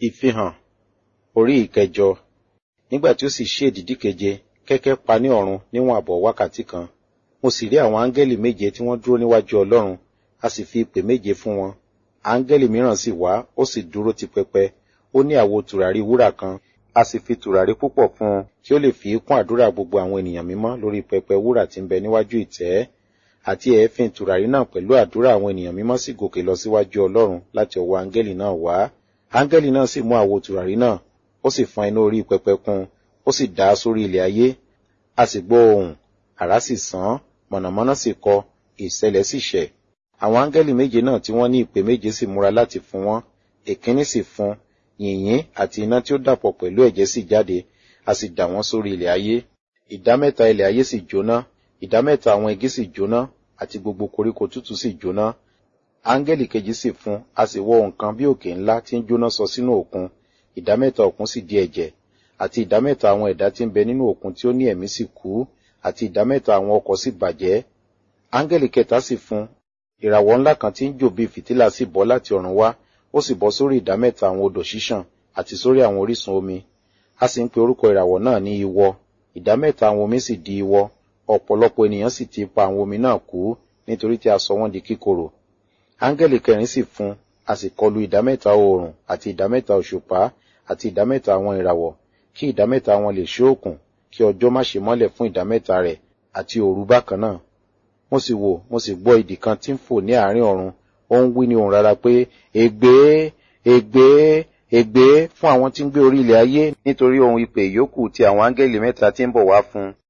ìfihàn orí ìkẹjọ nígbà tí ó sì ṣí èdìdí keje kẹ́kẹ́ pa ní ọ̀run níwọ̀n àbọ̀ wákàtí kan mo sì rí àwọn áńgẹ́lì méje tí wọ́n dúró níwájú ọlọ́run a sì fi ìpè méje fún wọn áńgẹ́lì mìíràn sì wá ó sì dúró ti pẹpẹ ó ní àwo tùràrí wúrà kan a sì fi tùràrí púpọ̀ fún un kí ó lè fi kún àdúrà gbogbo àwọn ènìyàn mímọ́ lórí pẹpẹ wúrà tí ń bẹ níwájú ìtẹ́ àti èéfín tùràrí náà pẹ̀lú àdúrà àwọn ènìyàn mímọ́ sì gòkè lọ síwájú ọlọ́run láti ọwọ́ áńgẹ́lì náà wá áńgẹ́lì náà sì mú àwo tùràrí náà ó sì fọn iná orí pẹpẹ kún ó sì dà á sórí ilẹ̀ ayé a sì gbọ́ ohùn àrá sì sán mọ̀nàmọ́ná sì kọ ìṣẹ̀lẹ̀ sì ṣẹ̀ àwọn áńgẹ́lì méje náà tí wọ́n ní ìpè méje sì múra láti fún wọn èkíní sì fún yìnyín àti iná tí ó dàpọ̀ pẹ̀lú ẹ̀jẹ̀ sì jáde a sì dà wọ́n sórí ilẹ̀ ayé ìdá mẹ́ta ilẹ̀ ayé sì jóná ìdá mẹ́ta àwọn igi sì jóná àti gbogbo koríko tútù sì jóná áńgẹ́lì kejì sì fún a sì wọ nǹkan bí òkè ńlá tí ń jóná sọ sínú òkun ìdá mẹ́ta òkun sì di ẹ̀jẹ̀ àti ìdá mẹ́ta àwọn ẹ̀dá tí ń bẹ nínú òkun tí ó ní ẹ̀mí sì kú àti ìdá mẹ́ta àwọn ọkọ̀ sì bàjẹ́ áńgẹ́lì kẹta sì fún ìràwọ̀ ńlá kan tí ń jò bí fìtílà sì bọ́ láti ọ̀run wá ó sì bọ́ sórí ìdá mẹ́ta àwọn odò ṣíṣàn àti sórí àwọn orísun omi a sì ń pe orúkọ ìràwọ̀ náà ní iwọ ìdá mẹ́ta àwọn omi sì di iwọ ọ̀pọ̀lọpọ̀ ènìyàn sì ti pa àwọn omi náà kú nítorí tí a sọ wọ́n di kíkorò áńgẹ́lì kẹrin sì fún a sì kọlu ìdá mẹ́ta oòrùn àti ìdá mẹ́ta òṣùpá àti ìdá mẹ́ta àwọn ìràwọ̀ kí ìdá mẹ́ta wọn lè ṣóòkùn kí ọjọ́ má ṣe mọ́lẹ̀ fún ìdá mẹ́ta rẹ̀ àti òru bákan náà mo sì wò mo sì gbọ́ idì kan tí ń fò ní àárín ọ̀run ó ń wí ní ohùn rárá pé ègbé ègbé ègbé fún àwọn tí ń gbé orí ilẹ̀ ayé nítorí ohun ìpè ìyókù ti àwọn áńgẹ́lì mẹ́ta tí ń bọ̀ wá fún